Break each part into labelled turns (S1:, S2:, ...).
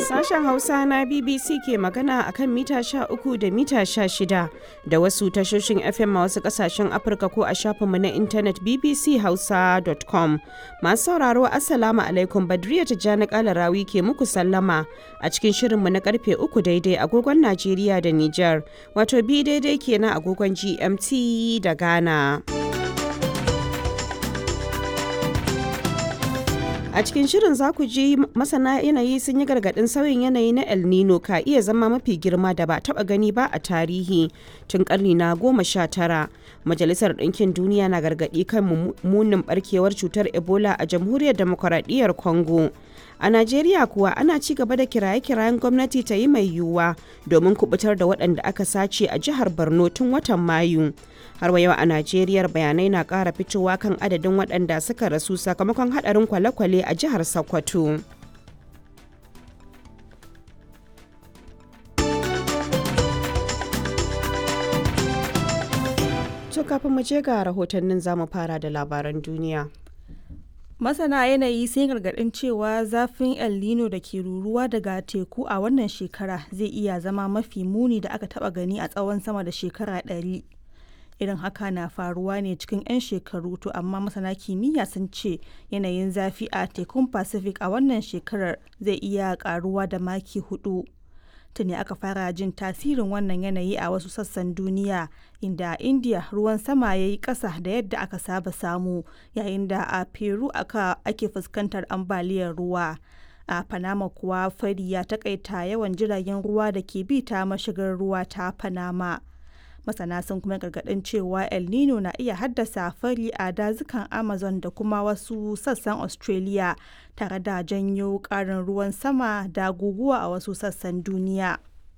S1: Sashen Hausa na BBC ke magana a kan mita 13 da mita 16 da wasu tashoshin FM a wasu kasashen Afirka ko a shafinmu na intanet bbchausa.com. Masu sauraro Assalamu alaikum Badriya Tijjani Kalarawi ke muku sallama a cikin shirinmu na karfe 3 daidai agogon Najeriya da Nijar, wato bi daidai kenan agogon GMT da Ghana. A cikin shirin za ku ji masana yanayi sun yi gargaɗin sauyin yanayi na El Nino ka iya zama mafi girma da ba taɓa gani ba a tarihi tun ƙarni na goma sha tara. Majalisar Ɗinkin Duniya na gargaɗi kan munin ɓarkewar cutar Ebola a Jamhuriyar Demokuraɗiyyar Congo. A Najeriya kuwa ana ci gaba da kiraye-kirayen gwamnati ta yi mai yiwuwa domin kubutar da waɗanda aka sace a jihar Borno tun watan Mayu. Har wa yau a Najeriya bayanai na ƙara fitowa kan adadin waɗanda suka rasu sakamakon haɗarin kwale-kwale a jihar Sokoto. To kafin mu je ga rahotannin zamu fara da labaran duniya.
S2: Masana yanayi sun gargaɗin cewa zafin El Nino da ke ruruwa daga teku a wannan shekara zai iya zama mafi muni da aka taɓa gani a tsawon sama da shekara ɗari. Irin haka na faruwa ne cikin 'yan shekaru to amma masana kimiyya sun ce yanayin zafi a tekun Pacific a wannan shekarar zai iya ƙaruwa da maki hudu. tuni aka fara jin tasirin wannan yanayi a wasu sassan duniya inda a india ruwan sama ya yi ƙasa da yadda aka saba samu yayin da a peru aka ake fuskantar ambaliyar ruwa a panama kuwa fari ya takaita yawan jiragen ruwa da ke bi ta mashigar ruwa ta panama masana sun kuma gargaɗin cewa el nino na iya haddasa fari a dazukan amazon da kuma wasu sassan australia tare da janyo ƙarin ruwan sama da guguwa a wasu sassan duniya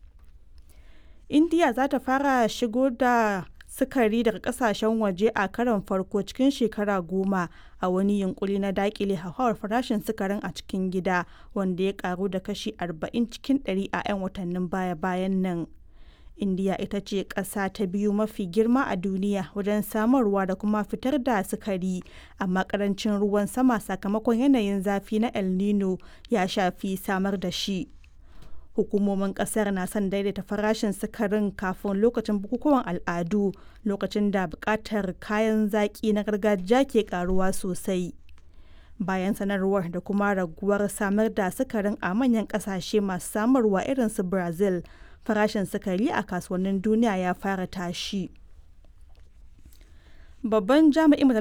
S2: india za ta fara shigo da sukari daga kasashen waje a karon farko cikin shekara goma a wani yunkuri na dakile hauhawar farashin sukarin a cikin gida wanda ya karu da kashi 40 cikin 100 a 'yan watannin baya-bayan nan indiya ita ce ƙasa ta biyu mafi girma a duniya wajen samarwa da kuma fitar da sukari amma ƙarancin ruwan sama sakamakon yanayin zafi na el nino ya shafi samar da shi hukumomin ƙasar na son daidaita farashin sukarin kafin lokacin bukukuwan al'adu lokacin da buƙatar kayan zaƙi na gargajiya ke ƙaruwa sosai bayan sanarwar da kuma raguwar samar da sukarin a manyan ƙasashe masu samarwa irin su brazil farashin sukari a kasuwannin duniya ya fara tashi. Babban jami'in